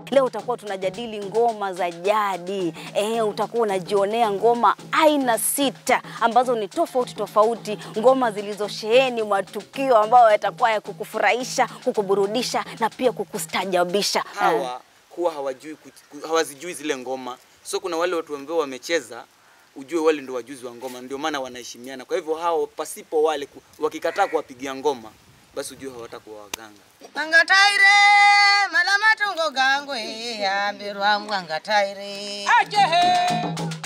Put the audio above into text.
Leo utakuwa tunajadili ngoma za jadi. Eh, utakuwa unajionea ngoma aina sita ambazo ni tofauti tofauti, ngoma zilizosheheni matukio ambayo yatakuwa ya kukufurahisha, kukuburudisha na pia kukustajabisha. Eh, hawa huwa hawajui ku- ku- hawazijui zile ngoma so kuna wale watu ambao wamecheza ujue wale ndio wajuzi wa ngoma ndio maana wanaheshimiana kwa hivyo hao pasipo wale ku- wakikataa kuwapigia ngoma basi ujue hawatakuwa waganga angataire malamatongo gangwe ambirwa mwangataire ajehe